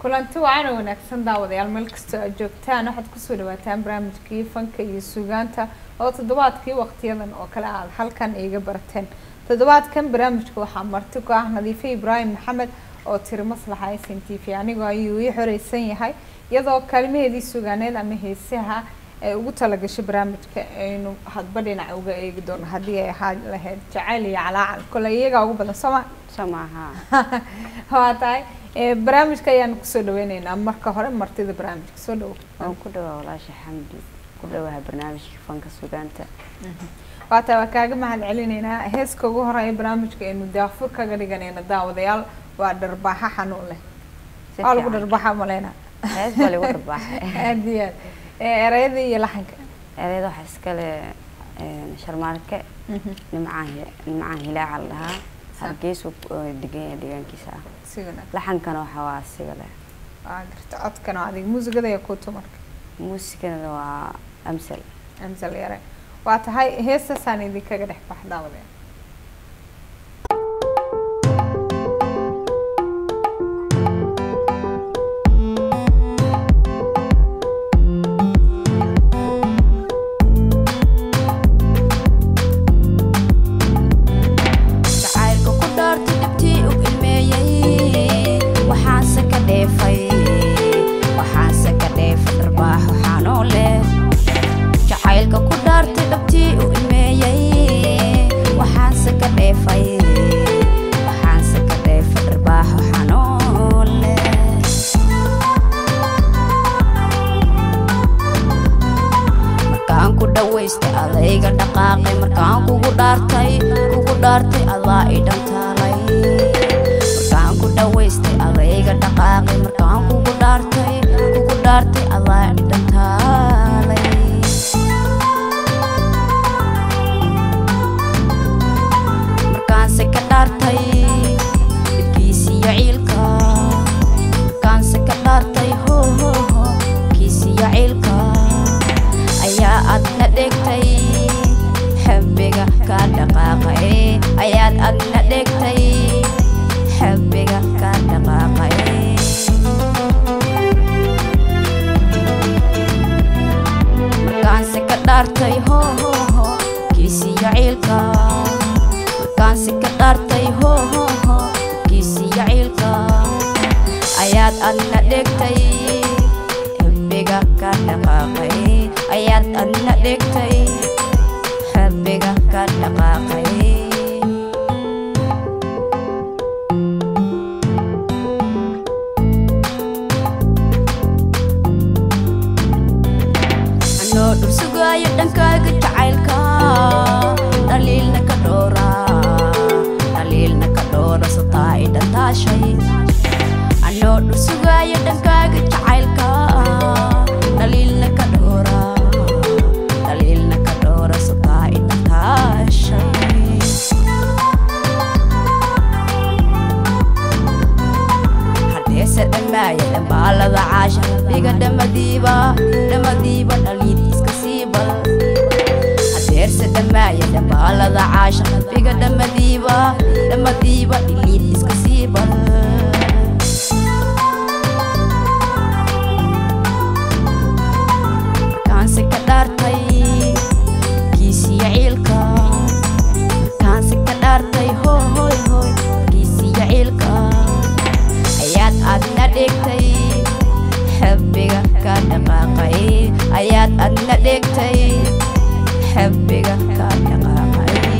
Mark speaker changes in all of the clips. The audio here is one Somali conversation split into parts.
Speaker 1: kulanti wacan oo wanaagsan daawadayaal meel kastoo aad joogtaan waxaad kusoo dhawaataan barnaamijkii fanka iyo suugaanta oo toddobaadkii waqtiyadan oo kale aad halkan iiga barateen toddobaadkan barnaamijka waxaa marti ku ah nadiife ibraahim maxamed oo tiri maslaxa s n t v anigoo ayuu ii xoreysan yahay iyadoo kaalmaheedii suugaaneed ama heesaha ay ugu talagashay barnaamijka aynu hadba dhinac uga eegi doono haddii ay ahaa lahayd jacayl iyo calaacal kole iyagaa ugu badan sooma
Speaker 2: samaha
Speaker 1: waa tahay barnaamijka ayaanu kusoo dhaweyneynaa marka hore martida barnaamijka soo dhawo
Speaker 2: waan ku dhawaa walaasha xamdi ku dhawaha barnaamijka fanka sugaanta
Speaker 1: waa tahay waa kaaga mahad celineynaa heeska ugu horeeya barnaamijka aynu daafur kaga dhiganayna daawadayaal waa dharbaaxa xanuun leh waa lagu dharbaaxa maleyna
Speaker 2: hees baa lagu dharbaaxay
Speaker 1: aada iyo aad ereyada iyo laxanka
Speaker 2: ereyada waxaa iskale sharmaarke nimcaan nimcaan hilaaca la dhahaa hargeysu degan deegaankiisa ah
Speaker 1: si wanaag
Speaker 2: laxankana waxaa waa asiga leh
Speaker 1: waa garta codkana waa adiga muusigada iyo kuutu marka
Speaker 2: muusikana waa amsal
Speaker 1: amsal yare waa tahay heestaasaan idinkaga dhex bax daawadayaal
Speaker 3: jacaylka ku dhaarta dhibtii u ilmeeyey waxaanse ka dheefay waxaanse ka dheefay dharbaaxo xanoo leh jacaylka ku dhaarta dhabtii u ilmeeyey waxaanse ka dheefay waxaanse ka dheefay dharbaaxo xanoo leh markaan ku dhawaystay adayga dhaqaaqay markaan kugu dhaartay kugu dhaartay adaa i dhantaalay markaan ku dhawaystay adayga dhaqaaqay markaan kugu dhaartay kugu dhaartay adaa i dhantaalay markaanse ka dhaartay dhibkiisiyo ciilka markaanse ka dhaartay ho ho ho kiisiyo ciilka ayaa adna dhegtay xabbiga ka dhaqaaqay ayaad adna dhegtay xabbiga ka dhaqaaqay markaanse ka dhaartay ho ho ho kiisiyo ciilka markaanse ka dhaartay ho ho ho kiisiyo ciilka ayaad adna dhegtay xabbiga ka dhaqaaqay ayaad adna dhegtay xabbiga ka dhaqaaqay anoo dhul sugaayo dhankaaga jacaylka dhaliilna ka dhoora dhaliilna ka dhoora sataa i dhantaashay anoo dhul sugaayo dhankaaga jacaylka dhaliilna ka dhoora dhaliilna ka dhoora sataa i dhantaashay hadheese dhammaaya dhambaalada caasha dhiga dhamadiiba dhamadiiba dhaliid iska siibal hadheerse dhammaaya dhambaalada caasha dhiga dhamadiiba dhamadiiba dhaliid iska siibal markaanse ka dhaartay kiisiyo ciilka markaanse ka dhaartay hoo hooy hooy kiisiyo ciilka ayaad adna dhegtay xabbiga ka dhaqaaqay ayaad adna dhegtay xabbiga ka dhaqaaqay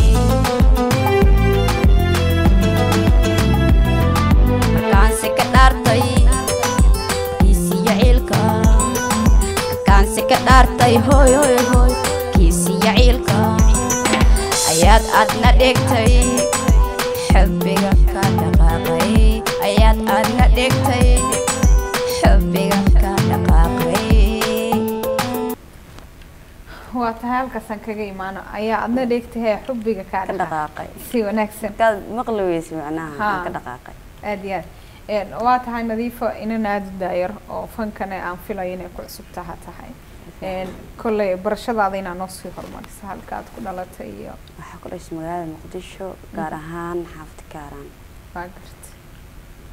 Speaker 3: markaanse ka dhaartay kiisiyo ciilka markaanse ka dhaartay hooy hooy hooy kiisiyo ciilka ayaad adna dhegtay xabbiga ka dhaqaaqay ayaad adna dhegtay xabbiga ka dhaqaaqay
Speaker 1: waa tahay halkaasaan kaga imaano ayaa adna dheegtahay xubbiga kaa
Speaker 2: ka
Speaker 1: dhaqaa
Speaker 2: dhaqaaqay
Speaker 1: si wanaagsan
Speaker 2: markaad maqli weysa macnaha
Speaker 1: Haa.
Speaker 2: aan ka dhaqaaqay
Speaker 1: aada iyo aad waa tahay nadiifo inan aada u daayar oo fankana aan filayo inay ku cusub taha tahay kolley barashadaada inaa noo sii horumarisa halka aad ku dhalatay iyo
Speaker 2: waxaa ku dhashay magaalada muqdisho gaar ahaan xaafad kaaraan
Speaker 1: waa garta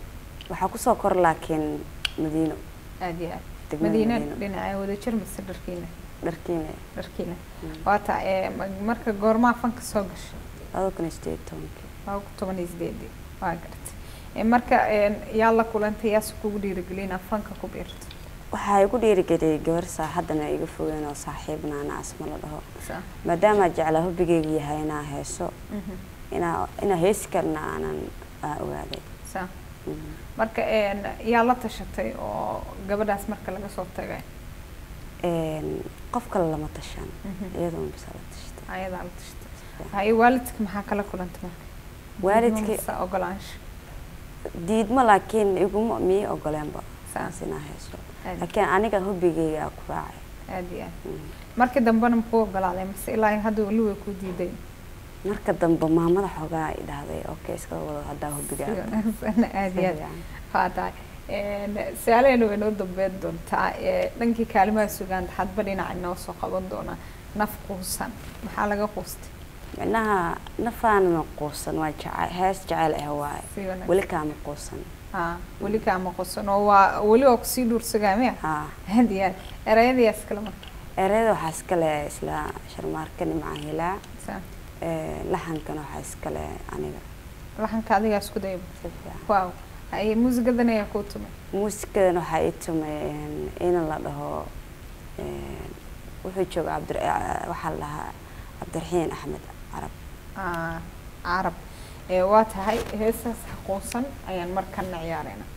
Speaker 2: waxaa kusoo kor laakiin madiino
Speaker 1: aad iyo aad
Speaker 2: degmada
Speaker 1: madiina
Speaker 2: madiino
Speaker 1: dhinaca wadajir mise dharkiina
Speaker 2: dharkiina
Speaker 1: dharkiina
Speaker 2: Mm.
Speaker 1: waata ee ma- marka goormaa fanka soo gashay
Speaker 2: laba kun iyo sideed iyo tobankii
Speaker 1: waa ku toban iyo sideedii waa garatay Ee, marka een, yaa la kulantay yaase kugu dhiirigelin inaad fanka ku biirto
Speaker 2: waxaa igu dhiirigeliyay gabar saaxadana iga fogeen oo saaxiibna ana asma la dhaho
Speaker 1: Saa.
Speaker 2: maadaama jeclaa hobigeyga yahay inaa heeso
Speaker 1: Mhm.
Speaker 2: inaa inaa heesi karna aanan aan ogaaday
Speaker 1: Saa.
Speaker 2: Mhm.
Speaker 1: marka een, yaa la tashatay oo gabadhaas marka laga soo tagay
Speaker 2: Een, qof kale lama tashan
Speaker 1: Mhm.
Speaker 2: iyadoon bisa la tashtay
Speaker 1: ayadaa la tashatay haye waalidka maxaa kala kulantay marka
Speaker 2: Waalidkii-
Speaker 1: Diidmo mise ogolaansho
Speaker 2: diidmo laakiin iguma mii ogoleenba
Speaker 1: Saa.
Speaker 2: saas inaa heeso
Speaker 1: aad
Speaker 2: laakiin aniga hobigeyga aa ku raacay
Speaker 1: aad iyo aad
Speaker 2: Mhm.
Speaker 1: markii dambena makuu ogolaaday mise ilaa hadda weli way ku diiday
Speaker 2: marka dambe maamada xoogaa ay dhahday okay iska wado haddaa hobigaa
Speaker 1: aad iyo aad haa tahay su-aalaheena way noo dambeyn doontaa ee, dhankii kaalimaha sugaanta hadba dhinaca inoo soo qaban doonaa naf quusan maxaa laga quustay
Speaker 2: micnaha nafaanana quusan waa jecel hees jecel ah waaye
Speaker 1: si wanaagsan
Speaker 2: weli kaama quusan
Speaker 1: haa weli kaama quusan oo waa weli waa kusii dhuursagaa miya
Speaker 2: haa
Speaker 1: aad iyo aad erayadayaas kale marka
Speaker 2: ereyada waxaa iskale isla sharmaarka nimca hilaa
Speaker 1: Saa.
Speaker 2: Ee, laxankana waxaa iskale aniga
Speaker 1: laxanka adigaa isku dayba
Speaker 2: si fiican
Speaker 1: waaw haye muusigadan ayaa kuu tumay
Speaker 2: muusikadan waxaa ii tumay een, in la dhaho een, wuxuu jooga cabdir eh, waxaa la dhahaa cabdiraxiin axmed carab
Speaker 1: Ah, carab ee waa tahay heesaas xaquusan ayaan markana ciyaarayna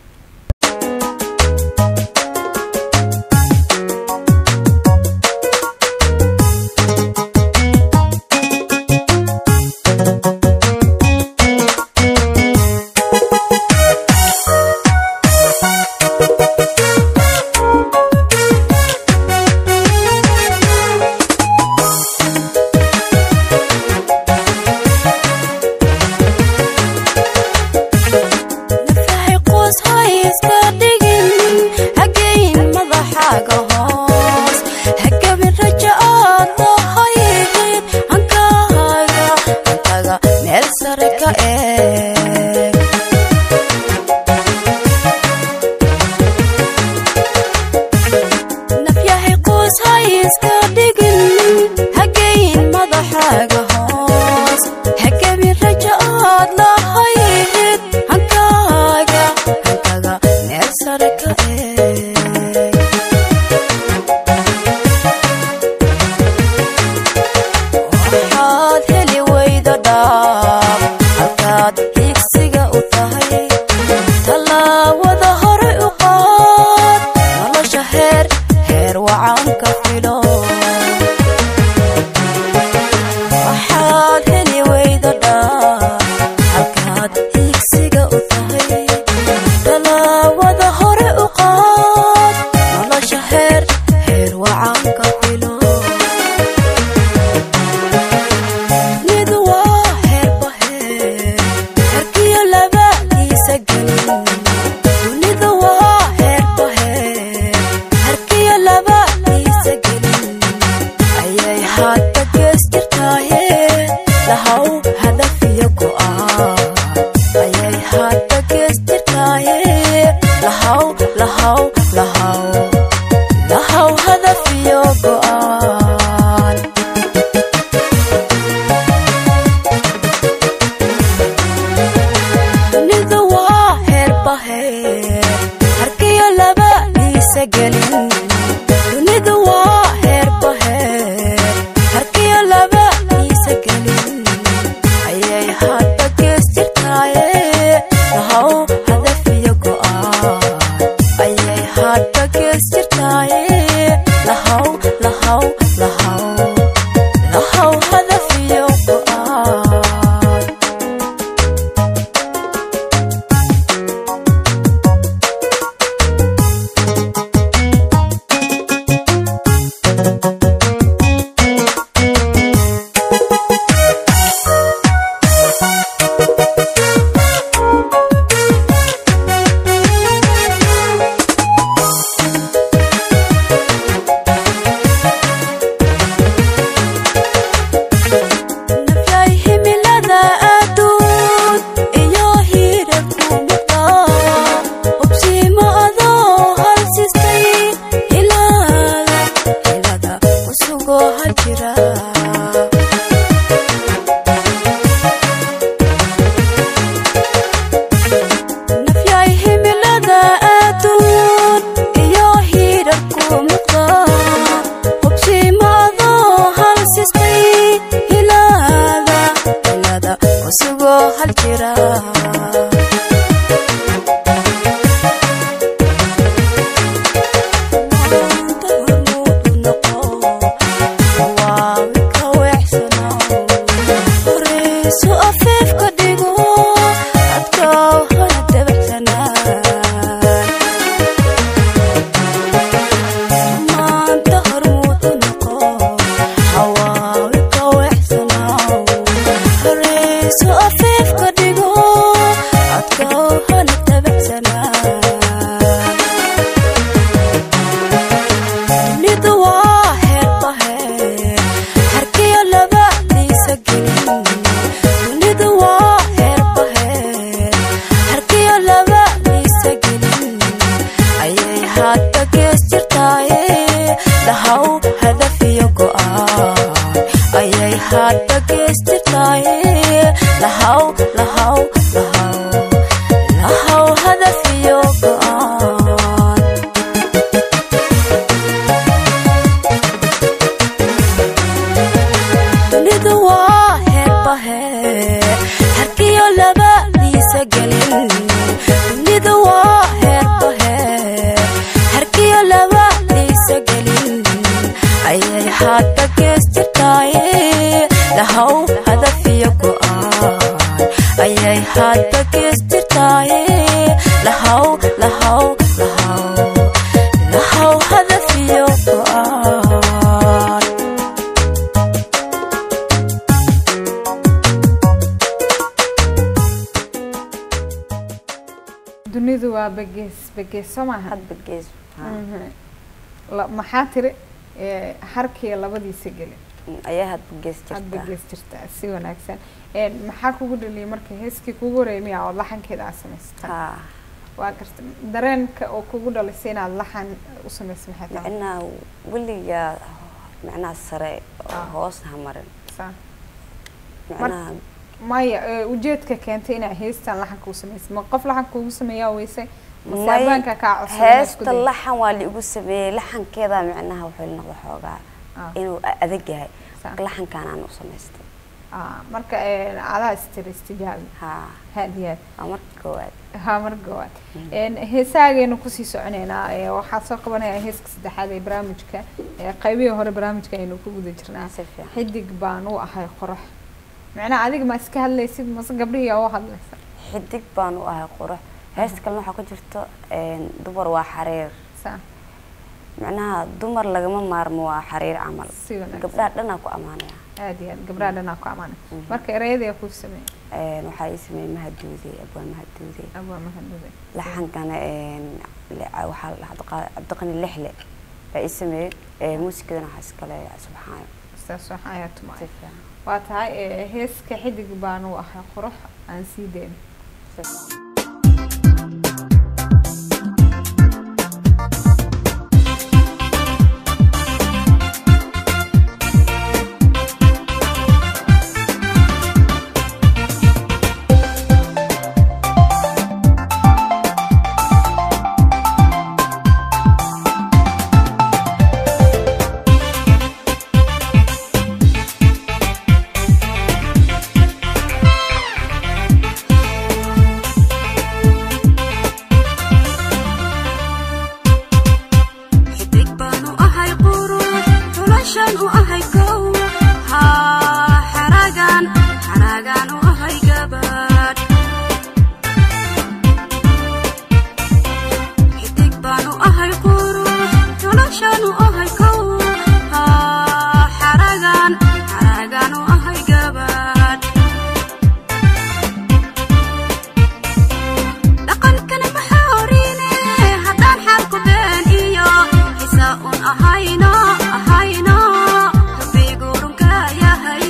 Speaker 3: nafahay qoos hay iska dhigin hageyn madaxaaga hoos hagabin raja aad lahayhid hankaaga hankaga meel sare ka eeg nafyahay qoos hay iska dhigin hageyn madaxaaga hoos hagabin raja aad lahayhid hankaaga hankaga meel sare ka eeg waxaad heli weyda dhaab halkaad higsiga u tahay tallaawada hore u qaad nolosha heer heer wacan ka filo waxaad heli weyda dhaab halkaad higsiga u tahay tallaawada hore u qaad nolosha heer heer wacan ka filo mid waa heerba heer harkiyo labadiisa gelin dunida waa heerba heer harkiyo labadiisa gelin ayay hadda gees jirtaaye lahaw hadaf iyo go'aan ayay hadda gees jirtaaye lahaw lahaw lahaw lahaw hadaf iyo go'aan dunidu waa heerba heer harkiyo labadiisa gelin dunidu waa heerba heer harkiyo labadiisa gelin ayay hadda gees jirtaaye lahaw hadaf iyo go'aan ayay hadda gees jirtaaye lahaw lahaw lahaw lahaw hadaf iyo go'aan jira nafyaay himilada adduun iyo hiirarku muuqda hubsiimaado hal sistay hilaada hilada kusugoo hal jira Maanta hormuud u noqo, hawaawi ka weexsanow. Horeyso afeefka dhigo, adkow hana dabacsanaan. Maanta hormuud u noqo, hawaawi ka weexsanow. Horeyso afeefka dhigo, adkow hana dabacsanaan. dunidu waa heerba heer harkiyo labadiisa gelin dunidu waa heerba heer harkiyo labadiisa gelin ayay hadda gees jirtaaye lahaw hadaf iyo go'aan ayay hadda gees jirtaaye lahaw lahaw lahaw lahaw hadaf iyo go'aan dunidu waa heerba heer harkiyo labadiisa gelin dunidu waa heerba heer harkiyo labadiisa gelin ayay hadda gees jirtaaye lahaw hadaf iyo go'aan ayay hadda gees jirtaaye lahaw lahaw lahaw lahaw hadaf iyo go'aan
Speaker 1: dunidu waa bagees bagees soo maaha
Speaker 2: hadba gees haa.
Speaker 1: Mhm. La- maxaa tiri Eh, harkiya labadiisa geli
Speaker 2: ayaa hadba gees
Speaker 1: aad
Speaker 2: jirta
Speaker 1: bagees jirtaa si wanaagsan Eh, maxaa kugu dhaliyay marka heeskii kugu horeeyay miyaa oo laxankeeda aad samaysata
Speaker 2: haa
Speaker 1: waa garta dareenka oo kugu dhalisay inaad laxan u samaysa maxay tahay
Speaker 2: macnaha weligaa macnaha sare oo
Speaker 1: Ah.
Speaker 2: hoos ha marin
Speaker 1: Saa.
Speaker 2: macnaha
Speaker 1: maya eh, ujeedka keentay inaa heestan laxanka u samaysay ma qof laxanka ugu sameeyaa weysay mase
Speaker 2: may-
Speaker 1: abaanka kaa codsaday inaad isku
Speaker 2: heesta
Speaker 1: daydo?
Speaker 2: laxan waa liigu sameeyey laxankeeda macnaha wuxuu la noqda xoogaa
Speaker 1: Ah,
Speaker 2: inuu a- adag yahay
Speaker 1: saa.
Speaker 2: laxankaan aan u samaystay
Speaker 1: Ah, marka eh, adaa istiri istijaabi
Speaker 2: haa
Speaker 1: haad iyo haad
Speaker 2: waa marka koowaad
Speaker 1: haa mar gowaad heesaageenu kusii soconeynaa ee waxaa soo qabanaya heeska saddexaad ee barnaamijka ee qaybihii hore barnaamijka aynu ku guda jirnaa
Speaker 2: si fiican
Speaker 1: xidig baan u ahay qorax macnaha adiga ma iska hadlaysid mase gabdhihii aa u hadlaysa
Speaker 2: xidig baan u ahay qurux heesta kalena waxaa ku jirto een, dumar waa xariir
Speaker 1: saa
Speaker 2: macnaha dumar lagama maarmo waa xariir camal
Speaker 1: si wanaagsan
Speaker 2: gabdhaha dhanaa ku ammaanaya
Speaker 1: aad iyo aad gabdhaha dhanaa ku amaana
Speaker 2: Mhm.
Speaker 1: marka ereyadii ku sameeyay
Speaker 2: Een, waxaa ii sameeyey mahaduude abwaan mahaduude
Speaker 1: abaa mahadnaqay
Speaker 2: laxankana een, le- waxaa la- Cabdiqa- cabdiqani lixle baa ii sameeyey ee, muusikadana waxaa iskale subxaan
Speaker 1: saas waxaa ayaa
Speaker 2: si
Speaker 1: tumay
Speaker 2: fiican
Speaker 1: waa tahay ee, heeska xidig baan u ahay qorax aan sii deyn
Speaker 3: xidig baan u ahay qurux xulashan u ahay kow haa xaragan xaragan u ahay gabadh xidig baan u ahay qurux xulashan u ahay kow haa xaragan xaragan u ahay gabadh dhaqankana maxaa orine haddaan xaalku been iyo xisaa un ahayno ahayno rabbigu runka yahay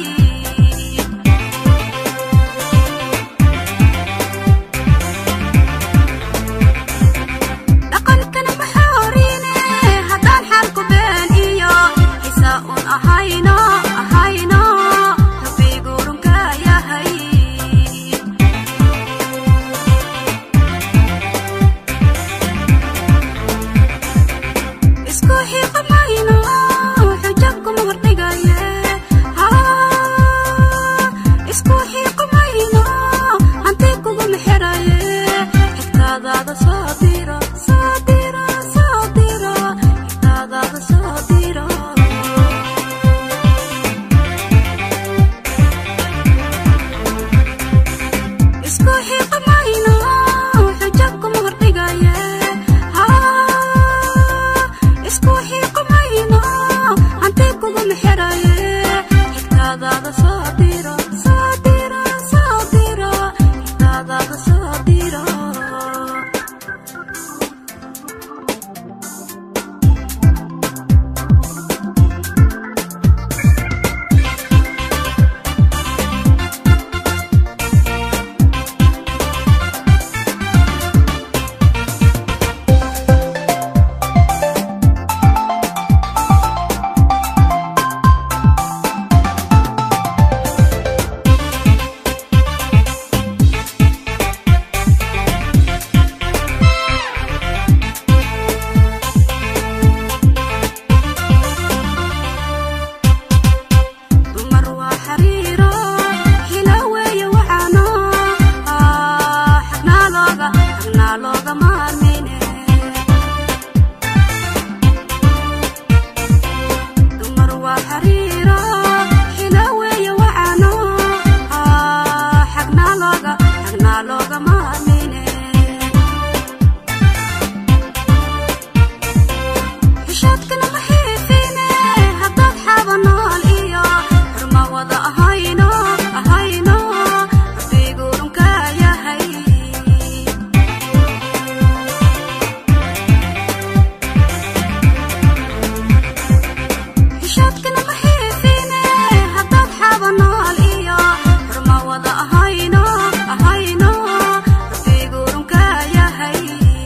Speaker 3: dhaqankana maxaa orine haddaan xaalku been diro soo diro soo diro xigtadaada soo diro isku xiiqamayno xujo kuma hordhigaye isku xiiqamayno hanti kuguma xiraye xigtadaada soo diro soo diro soo diro xigtadaada soo diro dumar waa xariiro xila weeye waxaano xagnaa looga xagnaa looga maarmine dumar waa xariiro xila weeye waxaano xagnaa looga xagnaa looga maarmine xishoodkana ma xiifine haddaad xaaba nool iyo xurma wada ahayno ahayno rabbiiguurunka yahay xishoodkana ma xiifine haddaad xaaba nool iyo xurma wada ahayno ahayno rabbiiguurunka yahay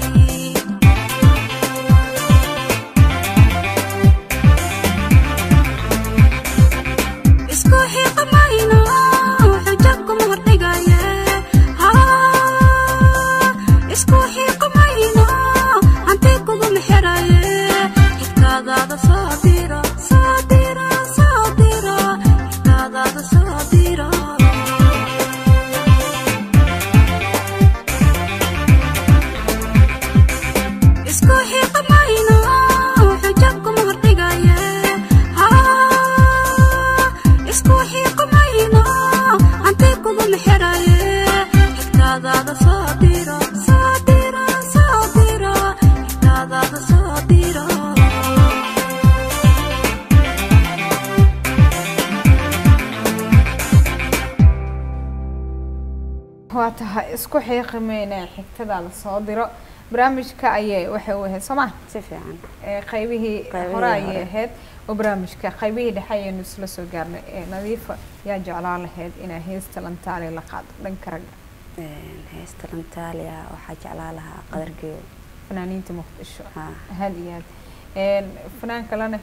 Speaker 3: isku xiiqamayno xujo kuma hordhigaye isku xiiqamayno hanti kuguma xiraye xigtadaada soo diro soo diro soo diro xigtadaada soo diro isku xiiqamayno xujo kuma hordhigaye isku xiiqamayno hanti kuguma xiraye xigtadaada soo diro soo diro soo diro xigtadaada soo diro
Speaker 1: waa tahay isku xiiqimeyne xigtada la soo diro barnaamijka ayay waxay u ahayd sooma
Speaker 2: si fiican
Speaker 1: qaybihii
Speaker 2: Qaybihii
Speaker 1: hore ayay
Speaker 2: hore.
Speaker 1: ahayd oo barnaamijka qaybihii dhexe ayaynu isla soo gaarnay ee nadiifa yaa jeclaan lahayd inaa heesta lantaali la qaado dhanka ragga
Speaker 2: Een, heesta lantaaliya waxaa jeclaa lahaa qadargeyo
Speaker 1: fanaaniinta muqdisho
Speaker 2: ha
Speaker 1: aad iyo aad Een, fanaan kalena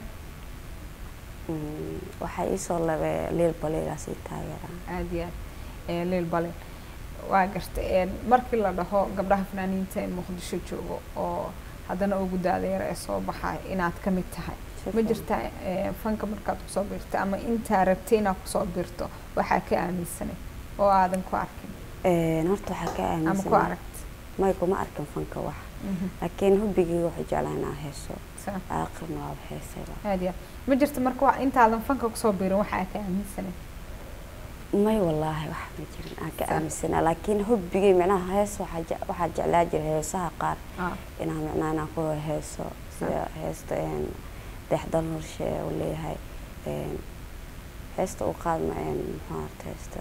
Speaker 2: Mm, waxaa iisoo labay liil baliigaasii taageera
Speaker 1: aad iyo aad ee liil balin waa garta Een, markii la dhaho gabdhaha fanaaniinta ee muqdisho joogo oo haddana ugu daadeera ee soo baxay inaad ka mid tahay
Speaker 2: Si
Speaker 1: ma
Speaker 2: fiican.
Speaker 1: jirta ee, fanka markaad kusoo biirto ama intaa rabtay inaad kusoo biirto waxaa ka aaminsanay oo aadan ku arkin
Speaker 2: Een, horta waxaa ka
Speaker 1: ama ku
Speaker 2: aaminsan
Speaker 1: aragt
Speaker 2: may kuma arkin fanka wax
Speaker 1: Mhm.
Speaker 2: laakiin hubbigii waxay jeclaa inaa heeso
Speaker 1: Saa.
Speaker 2: aaqirna waaba heesayba
Speaker 1: aad iyo aad ma jirta marka wa- intaadan fanka kusoo biirin waxaa ka aaminsanay
Speaker 2: may wallaahi wax ma jirin aan ka
Speaker 1: Sa-
Speaker 2: aaminsanaa laakiin hubbigii micnaha hees waxaa je- waxaa jeclaa jira heesaha qaar
Speaker 1: Ah,
Speaker 2: inaan micnaha inaan ku heeso sida heesta een, deexdal norshe uu leeyahay een, heesta u qaadma een, muxuu ahaata heesta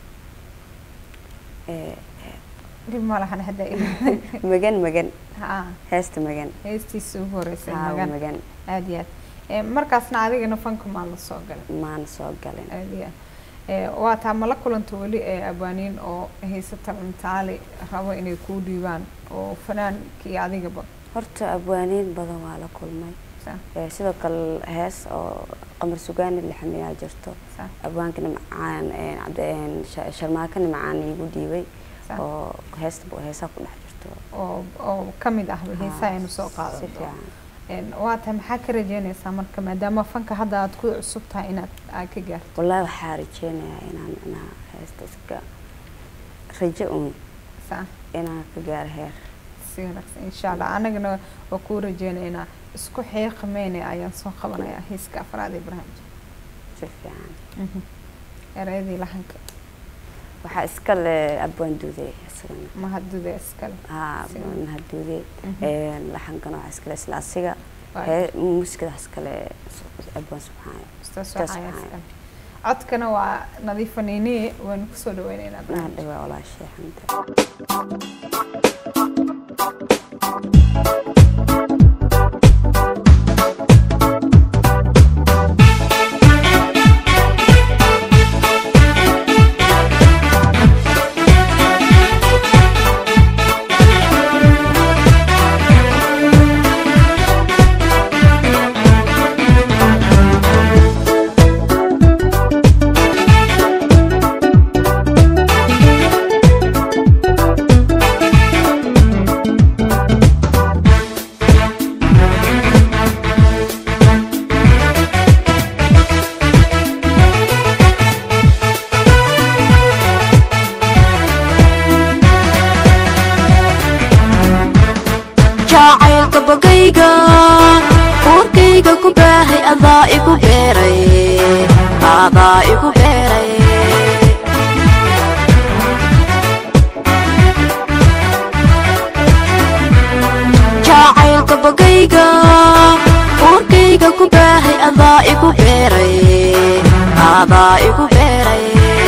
Speaker 2: Ee,
Speaker 1: dhib ma lahan hadda
Speaker 2: magan magan
Speaker 1: ha
Speaker 2: heesta magan
Speaker 1: heestiisa ugu horeysay
Speaker 2: haa
Speaker 1: magan
Speaker 2: magan
Speaker 1: aad iyo aad Ee, markaasna adigana fanka maa la soo galay
Speaker 2: maana soo galin
Speaker 1: aad iyo aad Ee, waa taa ma la kulanta weli ee abwaaniin oo haysata lantaali rabo inay kuu dhiibaan oo fanaankii adigaba
Speaker 2: horta abwaaniin badan waa la kulmay
Speaker 1: Saa,
Speaker 2: Ee, sidoo kale hees oo qamar sugaani lixamiyaa jirto
Speaker 1: saa,
Speaker 2: abwaanka nimcaan een, cabdi- een, Sha- sharmaaka nimcaan iigu dhiibay
Speaker 1: saa.
Speaker 2: oo heesta heesaa ku dhex jirto
Speaker 1: oo oo ka mid ah heesaha aynu soo
Speaker 2: si
Speaker 1: qaadano
Speaker 2: fiican
Speaker 1: Een, waa tahay maxaa ka rajeynaysaa marka maadaama fanka hadda aad ku cusub tahay inaad aad ka gaarto
Speaker 2: wallaahi waxaa rajeynayaa inaan micnaha heesta iska rajo un
Speaker 1: saa
Speaker 2: inaan ka gaaro heer
Speaker 1: si si wanaagsan insha allah anagana waa kuu rajeynaynaa isku xiiqmeyne ayaan soo qabanayaa heeska afraad ee barnaamijka
Speaker 2: si fiican
Speaker 1: Mhm. ereyadii lahanka
Speaker 2: waxaa iska le abwaan duuday isagana
Speaker 1: mahaduda iskale
Speaker 2: haa
Speaker 1: Si
Speaker 2: abwaan mahadduuday
Speaker 1: Mhm.
Speaker 2: laxankana waxaa iskale isla asiga
Speaker 1: Waa
Speaker 2: hee muusikada iskale abwaan subxaan
Speaker 1: Ustaas
Speaker 2: Ustaas
Speaker 1: waxaa
Speaker 2: waxaa
Speaker 1: iskale codkana waa nadiifa niiniye waynu kusoo dhaweyneynaa
Speaker 2: naa
Speaker 1: barnaamijka
Speaker 2: dhawaa walaashee xamda
Speaker 3: jacaylka bogayga uurkayga ku baahay adaa igu beeray adaa igu beeray jacaylka bogayga uurkayga ku baahay adaa igu beeray adaa igu beeray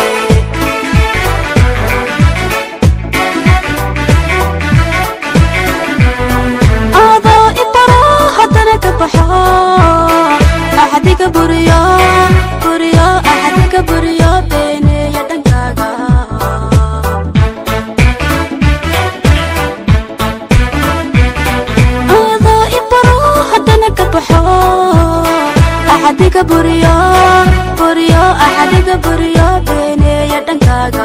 Speaker 3: adaa ibaro haddana ka baxo axadiga buriyo buriyo axadiga buriyo beeneeya dhankaaga adaa ibaro haddana ka baxo axadiga buriyo buriyo axadiga buriyo beeneeya dhankaaga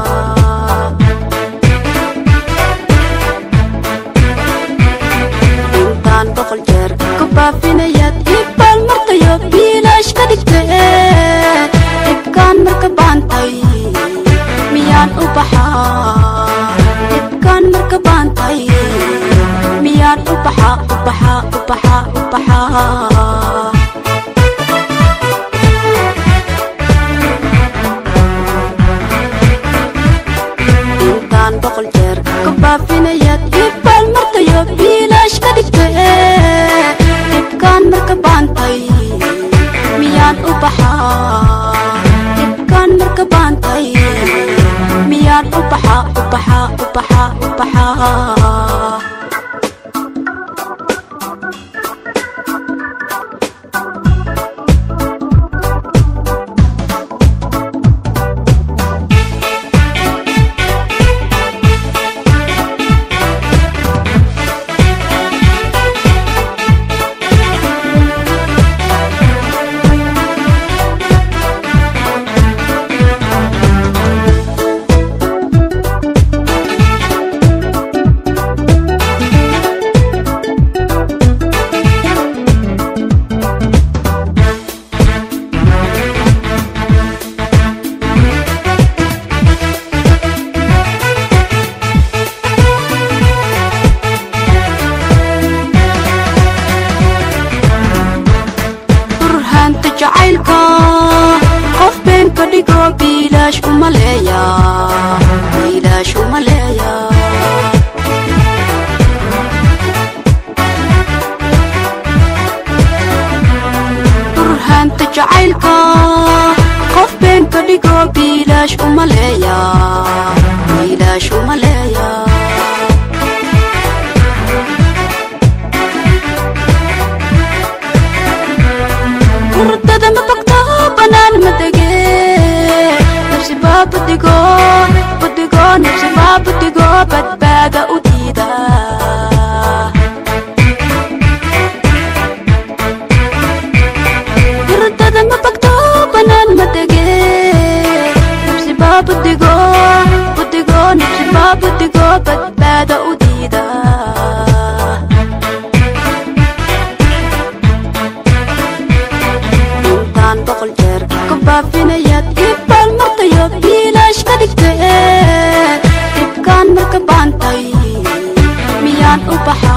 Speaker 3: intaan boqol jeer ku baafinayaad ibbaal markayo biilaash ka dhigtee dhibkaan marka baantay miyaan u baxaa dhibkaan marka baantay miyaan u baxaa u baxaa u baxaa u baxaa intaan boqol jeer ku baafinayaad ibbaal markayo biilaash ka dhigtee dhibkaan marka baantay miyaan u baxaa dhibkaan marka baantay miyaan u baxaa u baxaa u baxaa u baxaa burhaanta jacaylka qof been ka dhigo biilaash uma leeya biilaash uma leeya burhaanta jacaylka qof been ka dhigo biilaash uma leeya biilaash uma leeya hurdada ma bogto banaan ma dege nafsi baa budigo budigo nafsi baa budigo badbaada u diida hurdada ma bogto banaan ma dege nafsi baa budigo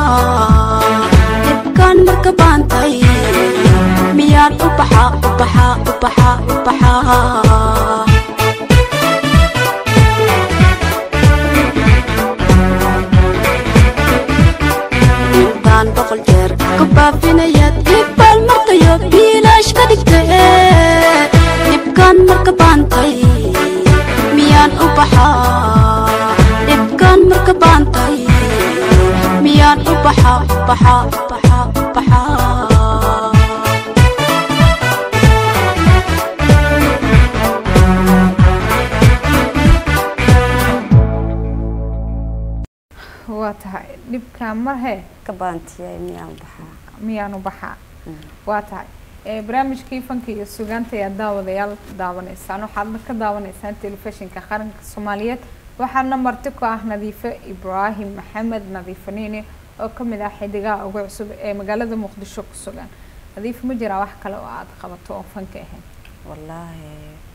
Speaker 3: dhibkaan marka baantay miyaan u baxaa u baxaa u baxaa u baxaa intaan boqol jeer ku baafinayaad ibaal martayo biilaash ka dhigtay dhibkaan marka baantay miyaan u baxaa dhibkaan marka baantay miyaan u baxaa u baxaa u baxaa u baxaa
Speaker 1: waa tahay dhibkaa mar hee
Speaker 2: ka baantiyay miyaan baxaa
Speaker 1: miyaanu baxaa waa tahay ee barnaamijkii fanka iyo sugaanta ayaa daawadayaal daawanaysaan waxaadna ka daawanaysaan telefishinka qaranka soomaaliyeed waxaana marti ku ah nadiifo ibraahim maxamed nadiifo niini oo kamid ah xidigaha ugu cusub ee magaalada muqdisho ku sugan nadiifo ma jiraa wax kale oo aada qabato oo fanka ahayn
Speaker 2: wallaahi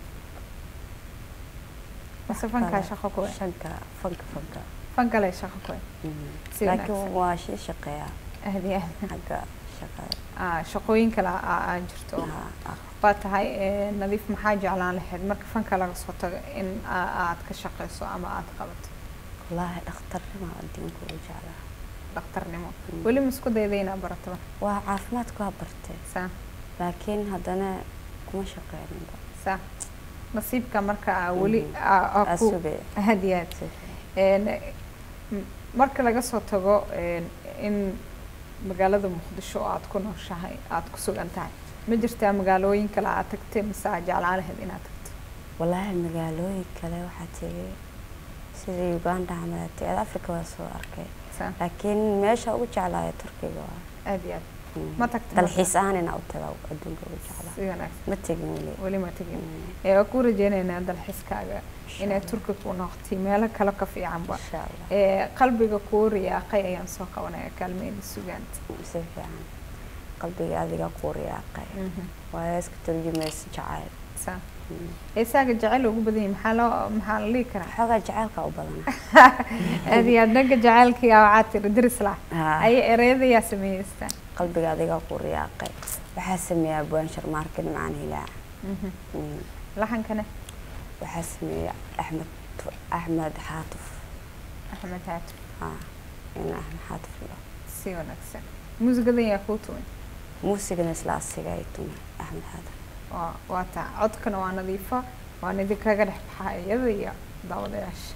Speaker 1: mase fankaa shaqo kuwe
Speaker 2: shanka fanka fanka
Speaker 1: fankale shaqo kuwe
Speaker 2: Mhm.
Speaker 1: Si
Speaker 2: laakiin
Speaker 1: wanaagsan.
Speaker 2: waa shii shaqeeyaa
Speaker 1: ahdi ahdi
Speaker 2: xagga shaqada
Speaker 1: ah shaqooyin kale aa aa jirto
Speaker 2: Ah, ah.
Speaker 1: waa tahay ee, nadiif maxaa jeclaan lahayd marka fanka laga soo tago in aa- aad ka shaqeyso ama aad qabato
Speaker 2: wallaahi dhakhtarnima adduunka ugu jeclaa
Speaker 1: dhakhtarnimo
Speaker 2: Mm.
Speaker 1: weli ma isku dayda inaa barato
Speaker 2: waa caafimaadku waa bartay
Speaker 1: saa
Speaker 2: laakiin haddana kuma shaqeyninba
Speaker 1: saa nasiibka marka aa weli
Speaker 2: Mhm.
Speaker 1: aa- aa ku
Speaker 2: asube
Speaker 1: aad iyo aad Een, m- marka laga soo tago een, in magaalada muqdisho oo aad ku nooshahay aad ku sugan tahay ma jirtaa magaalooyin kale aad tagtay mise aad jeclaan lahayd inaad tagto
Speaker 2: wallaahi magaalooyin kale waxaa tegay sida uganda camal aad africa waa soo arkay
Speaker 1: saa
Speaker 2: laakiin meesha ugu jeclaayo turkiga waa
Speaker 1: aad iyo aad
Speaker 2: Mhm.
Speaker 1: ma tagtay
Speaker 2: dalxiis ahaan inaa u taga adduunka ugu jeclaa
Speaker 1: si wanaagsan
Speaker 2: ma tegin weli
Speaker 1: weli ma tegin
Speaker 2: Mhm.
Speaker 1: ee waa ku rajeynaynaa dalxiiskaaga
Speaker 2: Insha
Speaker 1: inay
Speaker 2: Allah.
Speaker 1: turki ku noqotay meelo kale ka fiicanba
Speaker 2: insha allah
Speaker 1: ee qalbiga kuu riyaaqay ayaan soo qabanaya kaalmeyna sugaanta
Speaker 2: si fiican qalbiga adiga kuu riyaaqay waa iska turjumaysa jacayl
Speaker 1: saa
Speaker 2: Mhm.
Speaker 1: heesaaga jecel ugu badan yahay maxaa loo maxaa la dhihi karaa
Speaker 2: xoogaa jacaylka u badan
Speaker 1: aad iyo aad dhanka jacaylkii aa waxaa tiri diris lah
Speaker 2: Haa.
Speaker 1: ay ereyadayaa sameeyeystaan
Speaker 2: qalbiga adiga kuu riyaaqay waxaa sameeyaa buwan sharmaarkin macaan hilaac Mhm.
Speaker 1: laxankana
Speaker 2: waxaa sameeya axmed axmed xaatuf
Speaker 1: axmed haatu
Speaker 2: haa in axmed xaatuf lo
Speaker 1: si wanaagsan muusigadan yaa kuu tuman
Speaker 2: muusigana isla asiga ay tuma axmed xaatuf
Speaker 1: waa waa taa codkana waa nadiifo waan idinkaga dhex baxaa iyada iyo daawadayaasha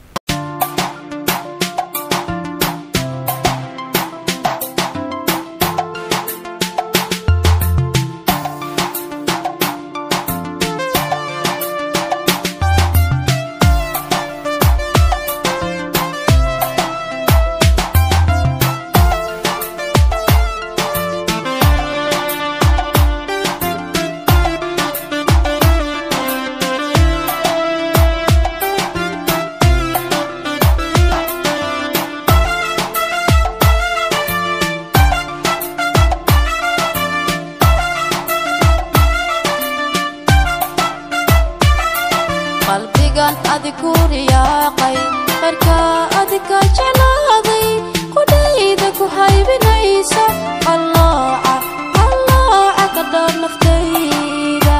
Speaker 3: qalbigan adiku riyaaqay qarkaa adika jeclaaday qudhayda ku haybinaysa allooca allooca ka dhowr naftayda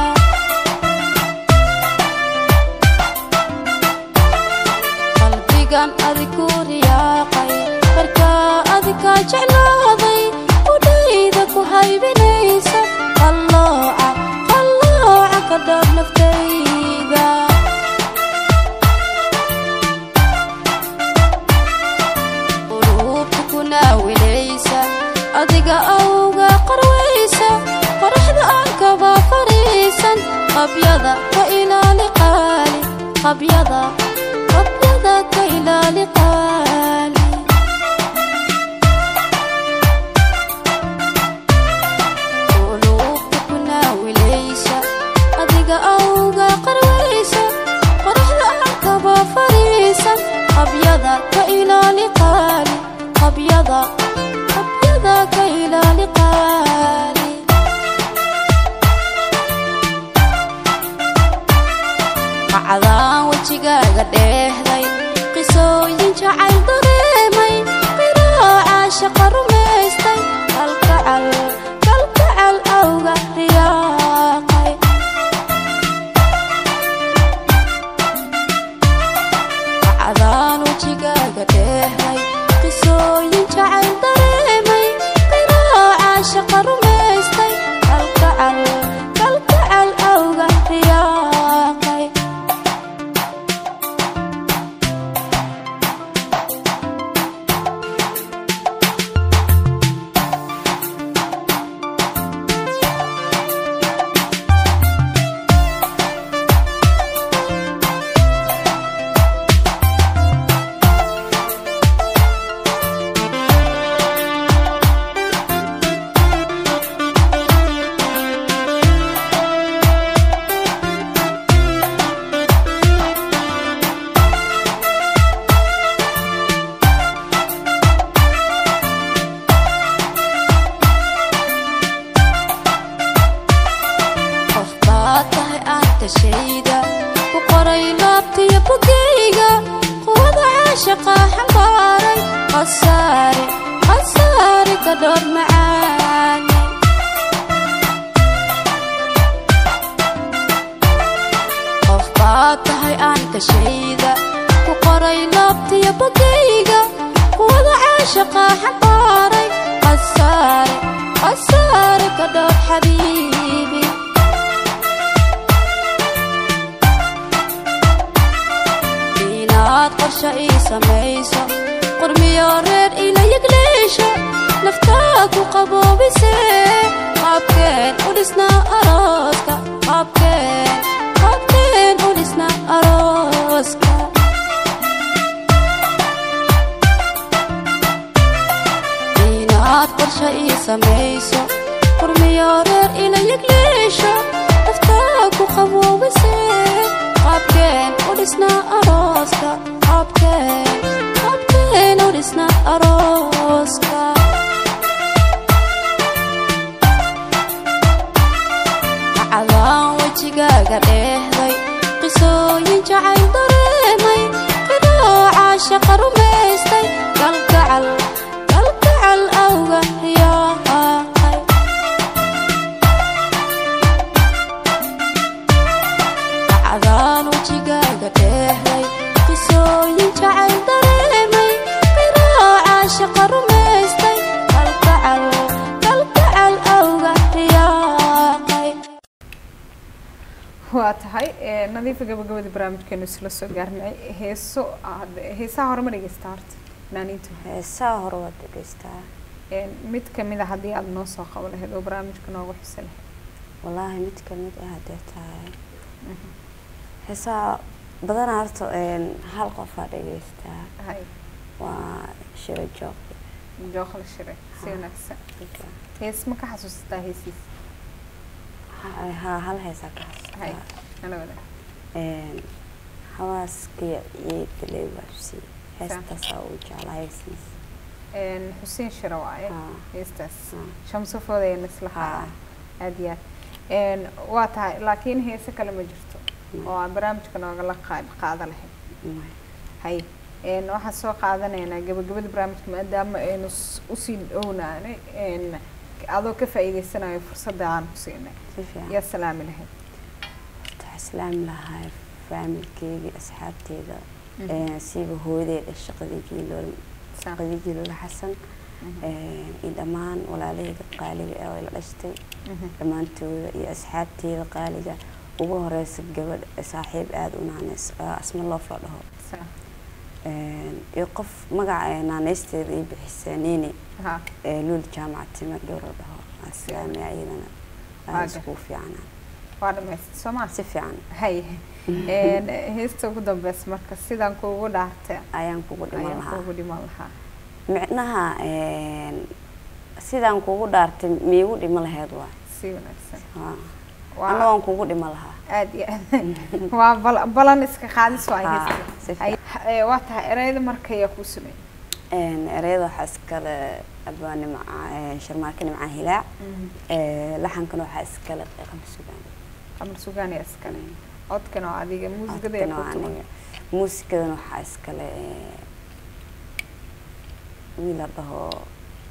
Speaker 3: qalbigan adiku riyaaqay qarkaa adika jeclaaday qudhayda ku haybinaysa allooca allooca ka dhowr naftayda quluubta ku naawilaysa adiga awga qarwaysa qoraxda aan kaba fariisan qabyada ka ilaali qaali qabyada qabyada ka ilaali qaali quluubta ku naawilaysa adiga awga qarwaysa qoraxda aan kaba fariisan qabyada ka ilaali qaali qabyada qabyada ka ilaali qaali qacdaan wejigaaga dheehday qisooyin jacayl dareemay qiraaca caashaqa rumaystay kalgacal kalgacal awga riyaaqay cadaan wejigaaga dheehay qisooyin jacayl dareemay qiraha caashaqa rumaystay kalgacal kalgacal awga riyaaqay qof baad tahay aan tashayda ku qoray laabtiyo bugayga quwada caashaqa xambaaray khasaare khasaare ka dhowr macaane qof baad tahay aan tashayda ku qoray laabtiyo bugayga quwada caashaqa xambaaray khasaare khasaare ka dhowr xabiibi inaad qorshe ii samayso qurmiyo reer ila yegleesho naftaa ku qaboobise qaabkeen u dhisnaa arooska qaabkeen qaabkeen u dhisnaa arooska inaad qorshe ii samayso qurmiyo reer ila yegleesho naftaa ku qaboobise qaabkeen u dhisnaa arooska qaabkeen qaabkeen u dhisnaa arooska cadaan wejigaaga dheehday qisooyin jacayl dareemay qidoo caashaqa rumaystay galgacal galgacal awga riyaaqay cadaan wejigaaga dheehday qisooyin jacayl dareemay qidoo caashaqa rumaystay galgacal galgacal awga riyaaqay
Speaker 1: waa tahay ee, nadiifa gabagabada barnaamijkeenu isla soo gaarnay heeso aad- heesaha hore ma dhegeysta horta naaniintu
Speaker 2: heesaha hore waad dhegeystaa
Speaker 1: Een, mid kamid a haddii aada noo soo qabo lahayd oo barnaamijka noogu xusi lahayd
Speaker 2: wallaahi mid ka mid ah hadee tahay heesaha badanaa horta een, hal qofaa dhegeystaa
Speaker 1: hay
Speaker 2: waa shiro joog
Speaker 1: jooqla shire si wanaagsan hees ma ka xasuusataa heesiis
Speaker 2: ha hal heesaa ka
Speaker 1: hay
Speaker 2: hastaa
Speaker 1: nala wada
Speaker 2: Een, hawaaskiya ciida leewaabsi heestaasaa u jeclaa heesiis
Speaker 1: Een, xuseen shire waaye
Speaker 2: Haa.
Speaker 1: heestaas
Speaker 2: Haa.
Speaker 1: shamso foodayna isla
Speaker 2: Haa.
Speaker 1: haa aad iyo aad Een, waa tahay laakiin heese kale ma jirto oo aan barnaamijka noogala qaad qaada lahayd hay een waxaan soo qaadanaynaa gabagabada barnaamijka maadaama aynu s- usii dhownaanay een adoo ka faa'iideysanayo fursadda aan ku siinay
Speaker 2: si fiican
Speaker 1: yaa salaami lahayd
Speaker 2: waxaa islaami lahaa faamilkeygii asxaabteeda
Speaker 1: Mhm.
Speaker 2: Een, siiba hooyadeeda shaqadii jiilool
Speaker 1: Saa.
Speaker 2: shaqadii jiilool xasan
Speaker 1: Mhm.
Speaker 2: Een, iyo dhammaan walaalaheeda qaaliga ee la dhashtay
Speaker 1: Mhm.
Speaker 2: dhammaantooda iyo asxaabteeda qaaliga ugu horeysa gabadh saaxiib aada u naaneys oo asma loof la dhaho
Speaker 1: Saa.
Speaker 2: Een, iyo qof magaca ee naaneysteeda ii bixisa nini
Speaker 1: haa
Speaker 2: ee luul jaamaca timir dhowr la dhaho islaamiya iyadana
Speaker 1: Waaga.
Speaker 2: aada iskugu fiicnaa
Speaker 1: waa dhamaystay soo maa
Speaker 2: si fiican
Speaker 1: hay een heesta ugu dambeys marka sidaan kuugu dhaartay
Speaker 2: ayaan kugu dhiman
Speaker 1: ayaan
Speaker 2: lahaa
Speaker 1: kuugu dhiman lahaa
Speaker 2: micnaha een, sidaan kugu dhaartay miigu dhimo laheyd waa
Speaker 1: si wanaagsan
Speaker 2: Haa.
Speaker 1: Waa-
Speaker 2: anna waan kugu dhimo lahaa
Speaker 1: aad iyo aad waa bal- balan iska qaadis waa
Speaker 2: Haa,
Speaker 1: heesta
Speaker 2: si
Speaker 1: Hay- ee, waa tahay ereyada marka ayaa kuu sumay
Speaker 2: Een, ereyada waxaa iskale abaa nimca sharmaarka nimca hilaac Ee, laxankana waxaa iskale qamar sugaan
Speaker 1: qamar sugaan ayaa iskale codkana waa adiga muusikada
Speaker 2: Codkana
Speaker 1: ayaa
Speaker 2: waa
Speaker 1: ku tuman
Speaker 2: aniga muusikadana waxaa iskale ee, wiil la dhaho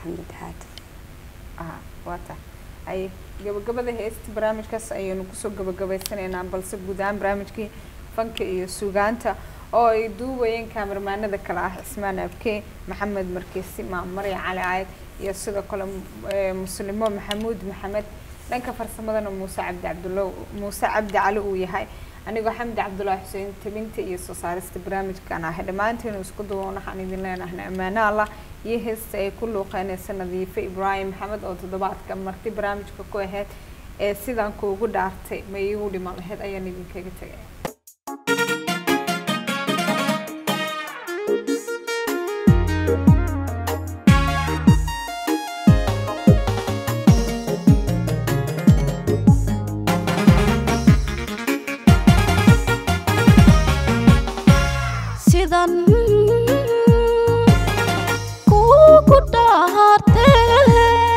Speaker 2: maxamed xaatif
Speaker 1: aha waa tahay ay gabagabada heesta barnaamijkaas ayaynu kusoo gabagabaysanaynaa balse guud ahaan barnaamijkii fanka iyo sugaanta oo ay duubayeen kaamirmaanada kale ah cismaan abke maxamed markeesi maamari cali caayid iyo sidoo kale eh, muslimo maxamuud maxamed dhanka farsamadana muuse cabdi cabdulla muuse cabdi cali uu yahay anigoo xamdi cabdullaahi xuseen tabinta iyo soo saarista barnaamijkan ahay dhammaanteenu isku duwan waxaan idin leenahay ammaano allah iyo heesta ay ku luuqeynaysa nadiife ibraahim maxamed oo toddobaadka marti barnaamijka ku ahayd ee sidaan kuugu dhaartay ma iigu dhiman lahayd ayaan idinkaga tegay
Speaker 3: sidan kuugu dhaarteen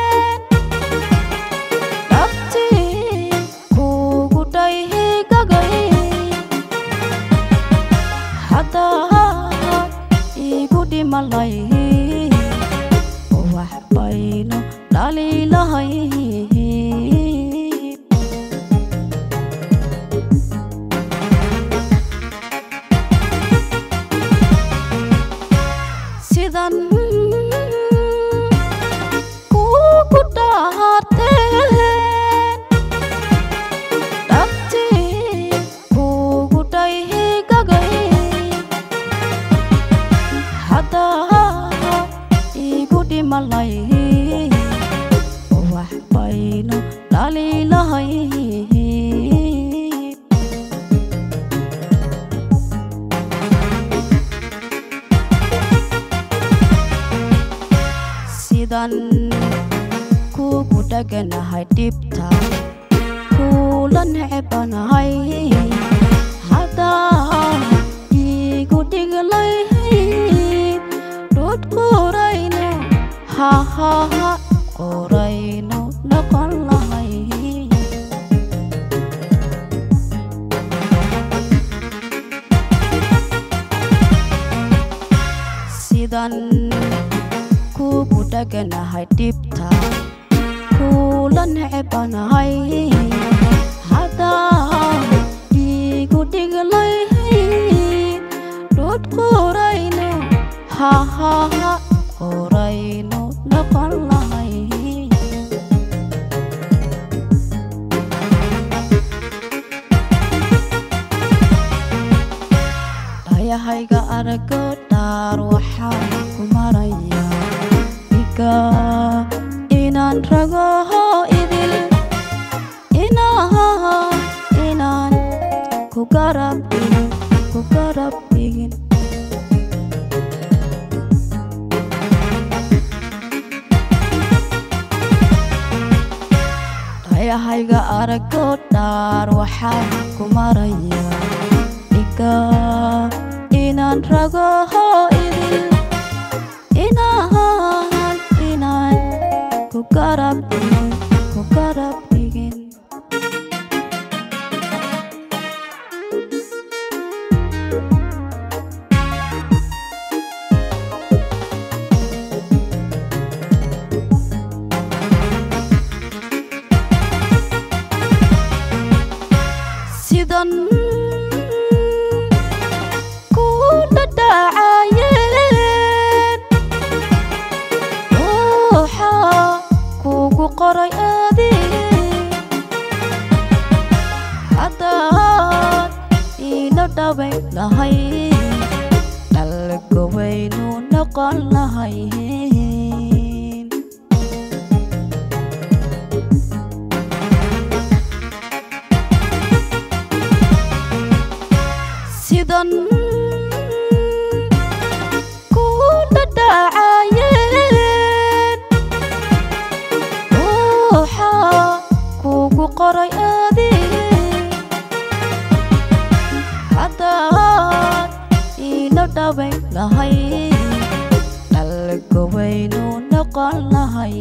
Speaker 3: dhabtii kuugu dhayhigagay haddaa iigu dhimalay wax baynu dhaliilahay sidan kuugu dhaarteen dhabtii kuugu dhayhigagay haddaa iigu dhimalay wax baynu dhaliilahay sidan kuugu dheganahay dhibta kuula necebanahay haddaa iigu dhiglayd dhud qorayno hahaha qorayno noqon lahay sidan kuugu dheganahay dhibta kuula necebanahay haddaa iigu dhiglayd dhud qorayno hahaha qorayno noqon lahay dhayahayga arago dhaar waxaan ku marayaa iga inaan ragoho idil inaan inaan ku garab dhigin ku garab dhigin dhayahayga arago dhaar waxaan ku marayaa iga inaan ragoho idil inaan inaan ku garab dhigin ku garab dhigin sidan ku dhadhacayeen ruuxa kugu qoray adig haddaad iila dhabay lahay dhalgowaynu noqon lahay sidan ku dhadhacayeen ruuxa kugu qoray adig haddaad iila dhabay lahay dhalgowaynu noqon lahay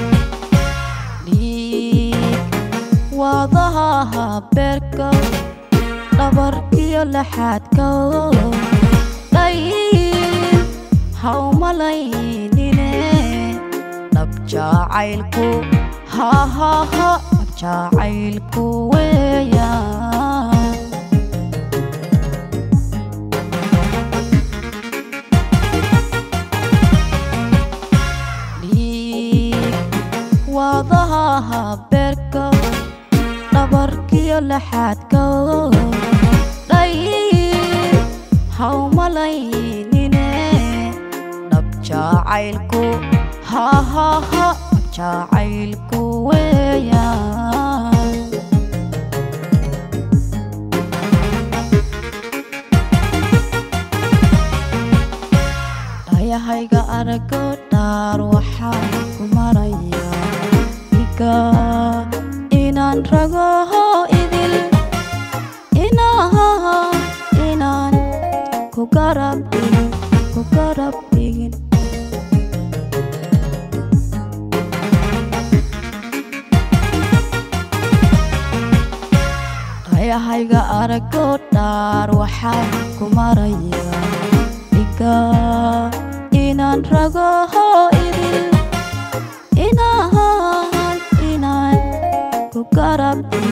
Speaker 3: dhiig wadaha beerka dhabarkiyo laxaadka dhayin hawmalaynine dhab jacaylku hahaha dhab jacaylku weeyaan dhiig wadaha beerka dhabarkiyo laxaadka dhayin hawmalaynine dhab jacaylku hahaha dhab jacaylku weeyaan dhayahayga arago dhaar waxaan ku marayaa iga inaan ragoho idil inaan inaan ku garab dhigin ku garab dhigin dhayahayga arago dhaar waxaan ku marayaa iga inaan ragoho idil inaan inaan ku garab dhigin